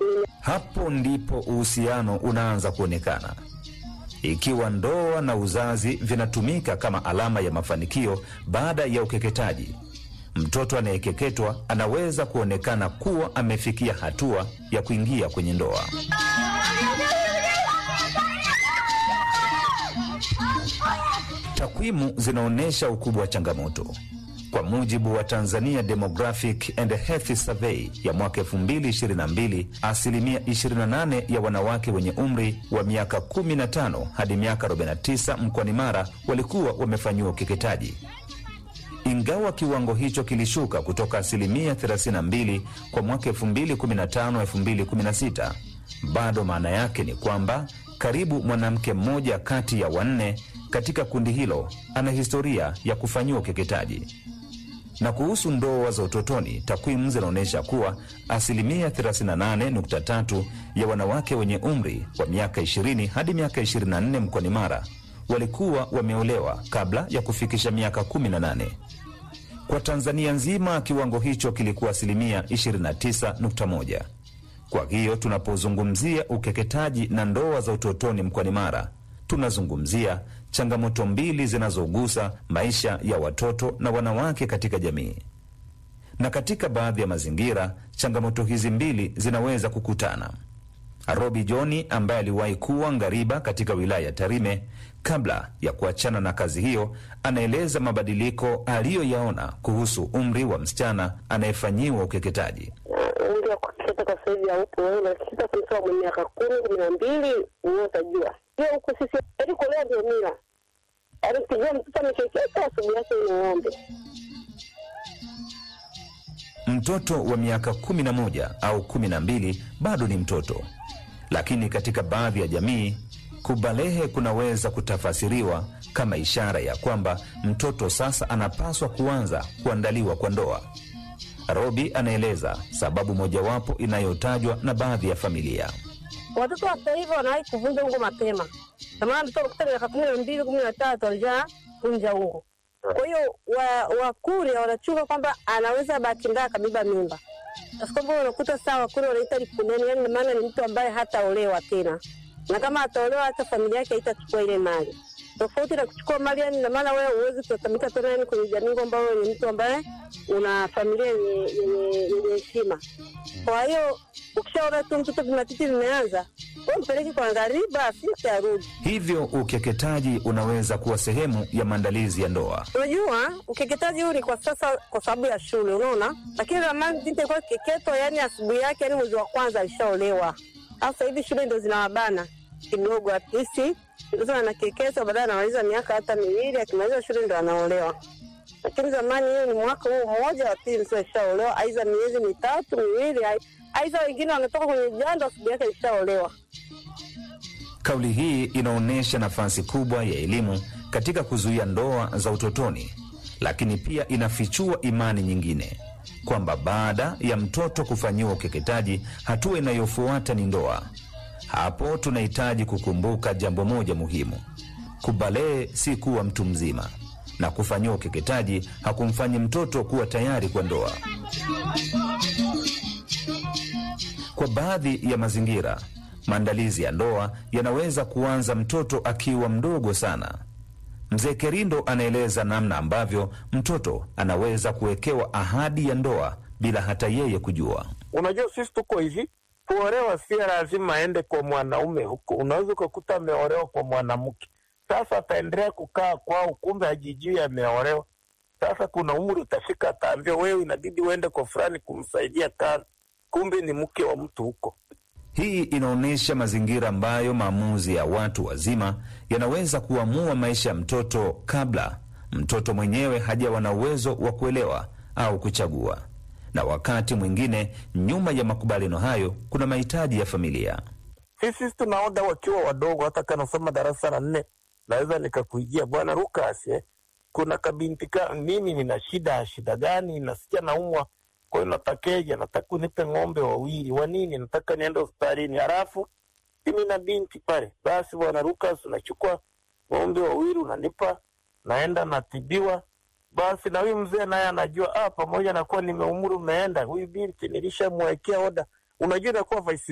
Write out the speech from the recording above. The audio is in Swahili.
asilimia. Hapo ndipo uhusiano unaanza kuonekana. Ikiwa ndoa na uzazi vinatumika kama alama ya mafanikio baada ya ukeketaji, mtoto anayekeketwa anaweza kuonekana kuwa amefikia hatua ya kuingia kwenye ndoa. Takwimu zinaonyesha ukubwa wa changamoto. Kwa mujibu wa Tanzania Demographic and Health Survey ya mwaka 2022, asilimia 28 ya wanawake wenye umri wa miaka 15 hadi miaka 49 mkoani Mara walikuwa wamefanyiwa ukeketaji. Ingawa kiwango hicho kilishuka kutoka asilimia 32 kwa mwaka 2015-2016, bado maana yake ni kwamba karibu mwanamke mmoja kati ya wanne katika kundi hilo ana historia ya kufanyiwa ukeketaji. Na kuhusu ndoa za utotoni, takwimu zinaonyesha kuwa asilimia 38.3 ya wanawake wenye umri wa miaka 20 hadi miaka 24 mkoani Mara walikuwa wameolewa kabla ya kufikisha miaka 18. Kwa Tanzania nzima kiwango hicho kilikuwa asilimia 29.1. Kwa hiyo tunapozungumzia ukeketaji na ndoa za utotoni mkoani Mara, tunazungumzia changamoto mbili zinazogusa maisha ya watoto na wanawake katika jamii. Na katika baadhi ya mazingira, changamoto hizi mbili zinaweza kukutana. Robi Joni ambaye aliwahi kuwa ngariba katika wilaya ya Tarime kabla ya kuachana na kazi hiyo, anaeleza mabadiliko aliyoyaona kuhusu umri wa msichana anayefanyiwa ukeketaji. Umri wa kukeketa kwa sasa hivi haupo. Wewe unakeketa kutoka mwenye miaka kumi kumi na mbili wewe utajua hiyo huku sisi yaani kuolewa ndio mila, yaani ukijua mtoto amekeketa asubuhi yake ni ng'ombe. Mtoto wa miaka kumi na moja au kumi na mbili bado ni mtoto, lakini katika baadhi ya jamii kubalehe kunaweza kutafasiriwa kama ishara ya kwamba mtoto sasa anapaswa kuanza kuandaliwa kwa ndoa. Robi anaeleza sababu mojawapo inayotajwa na baadhi ya familia. Watoto wa sasa hivi wanawahi kuvunja ungo mapema, kwa maana mtoto kutoka miaka kumi na mbili kumi na tatu alisha vunja ungo. Kwa hiyo Wakuria wa wanachunga kwamba anaweza bahati mbaya akabeba mimba, basi kwamba unakuta saa Wakuria wanaita likuneni, yani maana ni mtu ambaye hataolewa tena, na kama ataolewa hata familia yake haitachukua ile mali, tofauti na kuchukua mali. Yani maana wewe huwezi kutambika tena yani kwenye jamii kwamba wewe ni mtu ambaye una familia yenye yenye yenye heshima. Kwa hiyo ukishaona tu mtoto vimatiti vimeanza, wewe mpeleke kwa ngariba, afisi arudi. Hivyo ukeketaji unaweza kuwa sehemu ya maandalizi ya ndoa. Unajua, ukeketaji huu ni kwa sasa kwa sababu ya shule, unaona. Lakini zamani binti alikuwa kikeketwa, yani asubuhi yake, yani mwezi wa kwanza alishaolewa. Sasa hivi shule ndo zinawabana kidogo, at least mtoto anakeketwa, baadaye anamaliza miaka hata miwili, akimaliza shule ndo anaolewa. Lakini zamani hiyo ni mwaka huu mmoja wa pili mtu alishaolewa, aidha miezi mitatu miwili, ai- aidha wengine wanatoka kwenye jando asubuhi yake alishaolewa. Kauli hii inaonyesha nafasi kubwa ya elimu katika kuzuia ndoa za utotoni, lakini pia inafichua imani nyingine kwamba baada ya mtoto kufanyiwa ukeketaji, hatua inayofuata ni ndoa. Hapo tunahitaji kukumbuka jambo moja muhimu: kubalee si kuwa mtu mzima, na kufanyiwa ukeketaji hakumfanyi mtoto kuwa tayari kwa ndoa. Kwa baadhi ya mazingira, maandalizi ya ndoa yanaweza kuanza mtoto akiwa mdogo sana. Mzee Kerindo anaeleza namna ambavyo mtoto anaweza kuwekewa ahadi ya ndoa bila hata yeye kujua. Unajua, sisi tuko hivi, kuolewa si lazima aende kwa mwanaume huko. Unaweza ukakuta ameolewa kwa mwanamke, sasa ataendelea kukaa kwao, kumbe hajijui ameolewa. Sasa kuna umri utafika, ataambia wewe, inabidi uende kwa fulani kumsaidia kazi, kumbe ni mke wa mtu huko. Hii inaonyesha mazingira ambayo maamuzi ya watu wazima yanaweza kuamua maisha ya mtoto kabla mtoto mwenyewe hajawa na uwezo wa kuelewa au kuchagua. Na wakati mwingine, nyuma ya makubaliano hayo kuna mahitaji ya familia. Sisi tunaoda wakiwa wadogo, hata kanasoma darasa la nne, naweza nikakuijia bwana Lukas, eh, kuna kabinti ka mimi nina shida. Shida gani? Nasikia naumwa, kwa hiyo natakeja, nataka unipe ng'ombe wawili. Wa nini? Nataka niende hospitalini. Halafu mimi na binti pale, basi bwana Lukas, unachukua ng'ombe wawili unanipa, naenda natibiwa. Basi na huyu mzee naye anajua, ah, pamoja na kuwa nimeumri umeenda, huyu binti nilishamwekea oda. Unajua inakuwa vice